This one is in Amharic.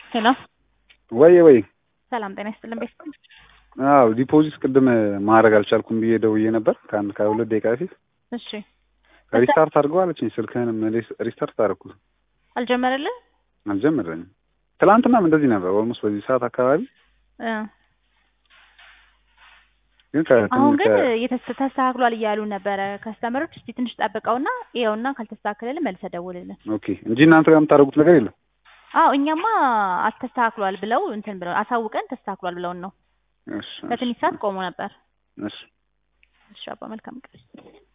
ሄሎ ወይ ወይ ሰላም ጤና ይስጥልን ቤት አዎ ዲፖዚት ቅድም ማድረግ አልቻልኩም ብዬ ደውዬ ነበር ከአንድ ከሁለት ደቂቃ በፊት እሺ ሪስታርት አድርገው አለችኝ ስልክህንም ሪስታርት አደረኩት አልጀመረልህ አልጀመረኝም ትላንትናም እንደዚህ ነበር ኦልሞስት በዚህ ሰዓት አካባቢ እ ግን ከ- አሁን ግን ከ- የተስ- ተስተካክሏል እያሉ ነበረ ከስተመሮች እስቲ ትንሽ ጠብቀውና ይኸውና ካልተስተካከለልን መልሰህ ደውልልን ኦኬ እንጂ እናንተ ጋር የምታደርጉት ነገር የለም አዎ እኛማ አስተካክሏል ብለው እንትን ብለው አሳውቀን ተስተካክሏል ብለውን ነው እሺ ከትንሽ ሰዓት ቆሞ ነበር እሺ እሺ አባ መልካም ቀን